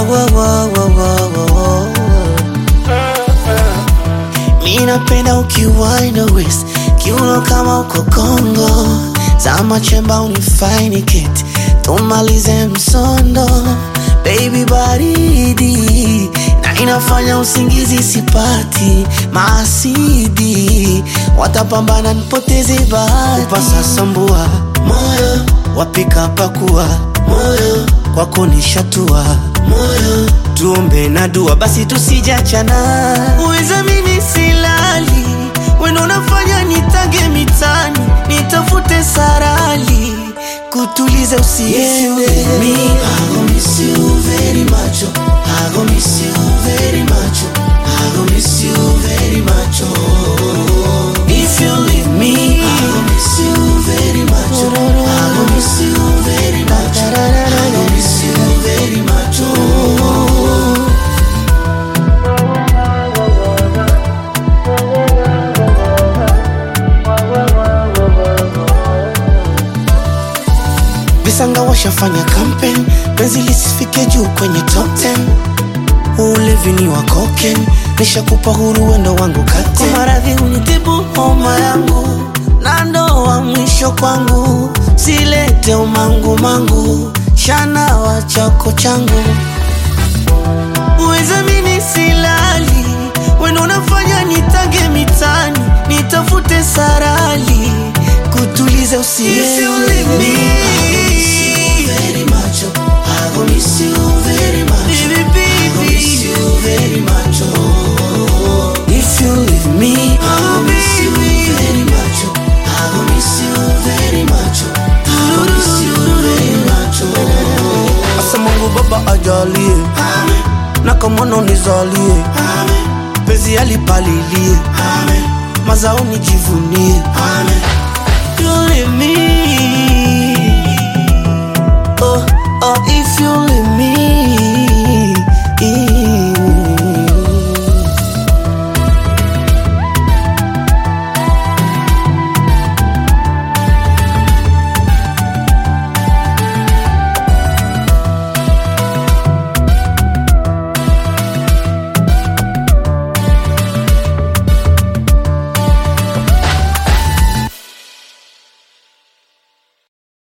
wo, wo, wo, wo, wo, wo. Mi napenda ukiwine waist kiuno kama uko Kongo, zama chemba unifaini keti tumalize msondo, baby baridi na inafanya usingizi sipati, maasidi watapambana nipoteze bahati, upasa sambua moyo wapika pakua moyo kwako nishatua moyo tuombe na dua basi tusijachana uweza mimi silali wendo unafanya nitage mitani nitafute sarali kutuliza usiende Me, I gon' miss you very much. oh. I gon' miss you very much. oh. I gon' miss you very much. Oh. if you leave me I gon' miss you very much. oh. I gon' miss you very much. I gon' miss you very much. Oh. visanga washafanya campaign penzi lisifike juu kwenye top 10 ulevi ni wa koken nishakupa huru wendo wangu kate kwa maradhi unitibu homa yangu na ndoa mwisho kwangu silete umangu mangu shana wa chako changu uweza mini silali wendo unafanya nitage mitani nitafute sarali kutuliza usiende Very much. oh. I gon' miss you very much. Baby, I gon' miss baby. you very much. Oh. If you leave me, I gon' miss you very much. oh. I gon' miss you very much. oh. I gon' miss you very much. Oh. asa Mungu Baba ajalie Amen. na kamono nizalie, Amen. penzi alipalilie, Amen. mazao nijivunie. Amen. You leave me,